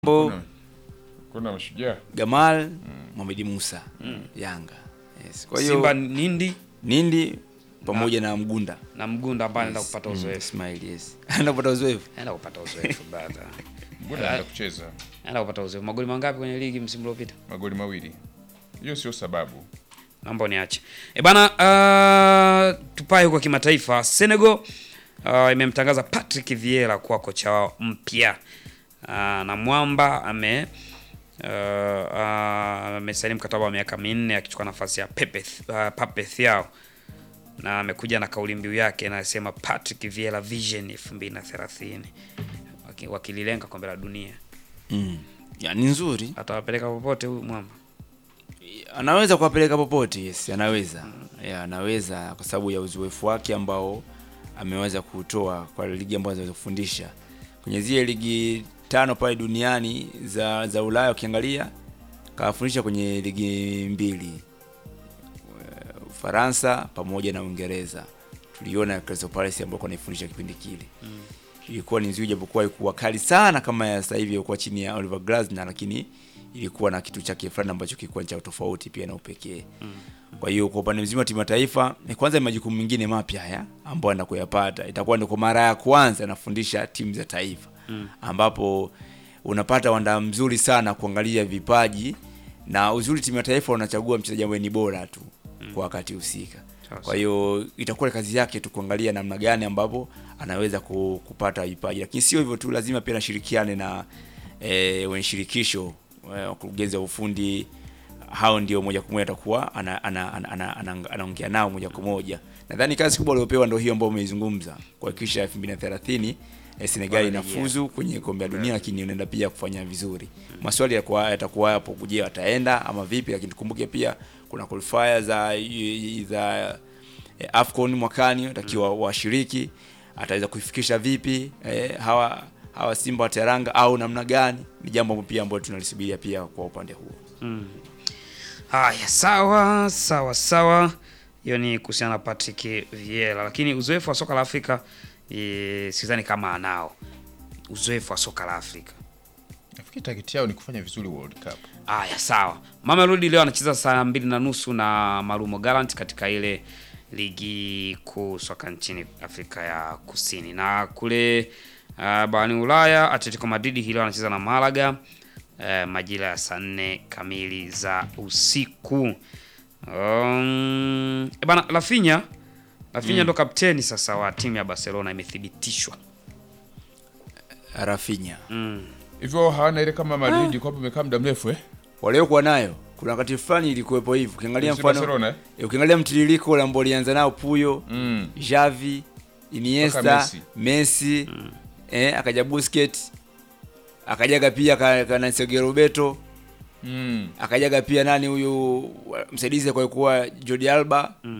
Bo, Kuna- kuna mashujaa Gamal, Mohamed Musa, Yanga. Yes. Kwa hiyo Simba Nindi Nindi pamoja na Mgunda. na Mgunda ambaye anaenda kupata Mm, uzoefu. Ismail, yes. Anaenda kupata uzoefu. Anaenda kupata uzoefu brother. mbona anaenda kucheza Anaenda kupata uzoefu. Magoli mangapi kwenye ligi msimu uliopita? magoli mawili. Hiyo sio sababu. Naomba niache. E bana, uh, tupae huko kimataifa. Senegal uh, imemtangaza Patrick Vieira kuwa kocha wao mpya. Uh, na Mwamba ame uh, uh, amesaini mkataba wa miaka minne akichukua nafasi ya Pepe uh, Pape Thiaw na amekuja na kauli mbiu yake inasema Patrick Vieira Vision 2030 Waki- wakililenga kombe la dunia. Mm. Ya, ni nzuri. Atawapeleka popote huyu Mwamba. Anaweza kuwapeleka popote, yes, anaweza. Ya, anaweza kwa sababu ya uzoefu wake ambao ameweza kutoa kwa ligi ambazo anaweza kufundisha. Kwenye zile ligi tano pale duniani za za Ulaya ukiangalia kawafundisha kwenye ligi mbili. Eh, Ufaransa pamoja na Uingereza. Tuliona Crystal Palace ambao wanaifundisha kipindi kile. Ilikuwa ni nzuri japokuwa ilikuwa kali sana kama ya sasa hivi ilikuwa chini ya Oliver Glasner lakini ilikuwa na kitu chake fulani ambacho kilikuwa cha tofauti pia na upekee. Kwa hiyo kwa upande mzima wa timu ya taifa ni kwanza ni majukumu mengine mapya haya ambayo anaenda kuyapata. Itakuwa ni kwa mara ya kwanza anafundisha timu za taifa ambapo unapata wanda mzuri sana kuangalia vipaji na uzuri timu ya taifa unachagua mchezaji ambaye ni bora tu kwa wakati husika. Sasa. Kwa hiyo itakuwa ni kazi yake tu kuangalia namna gani ambapo anaweza ku- kupata vipaji, lakini sio hivyo tu, lazima pia nashirikiane na e, wenye shirikisho eh, wakurugenzi wa ufundi. Hao ndio moja kwa moja atakuwa anaongea ana, ana, ana, ana, anaongea nao moja kwa moja. Nadhani kazi kubwa waliopewa ndio hiyo ambayo umeizungumza, kuhakikisha 2030 eh, Senegal inafuzu kwenye kombe la dunia, lakini unaenda pia kufanya vizuri. Maswali yatakuwa yatakuwa hapo, je, wataenda ama vipi? Lakini tukumbuke pia kuna qualifier za za eh, Afcon mwakani watakiwa washiriki, ataweza kuifikisha vipi eh, hawa hawa Simba wa Teranga au namna gani? Ni jambo pia ambalo tunalisubiria pia kwa upande huo. Haya, sawa sawa sawa. Hiyo ni kuhusiana na Patrick Vieira, lakini uzoefu wa soka la Afrika e, sidhani kama anao uzoefu wa soka la Afrika. Nafikiri target yao ni kufanya vizuri World Cup. Haya, sawa. Mamelodi leo anacheza saa mbili na nusu na Marumo Gallants katika ile ligi kuu soka nchini Afrika ya Kusini, na kule uh, barani Ulaya Atletico Madrid hii leo anacheza na Malaga uh, majira ya saa nne kamili za usiku. Um, e bana Rafinha Rafinha ndo kapteni sasa wa timu ya Barcelona, imethibitishwa Rafinha mm. Hivyo hawana ile kama Madrid kwamba imekaa muda mrefu eh? waliokuwa nayo, kuna wakati fulani ilikuwepo hivyo. Ukiangalia FC mfano Barcelona eh? eh, ukiangalia mtiririko ule ambao walianza nao Puyo, Mm. Xavi, Iniesta, Mpaka Messi. Messi, eh, akaja Busquets, akajaga pia ka, kana Sergio Roberto, Mm. akajaga pia nani huyu wa- msaidizi kwa kuwa Jordi Alba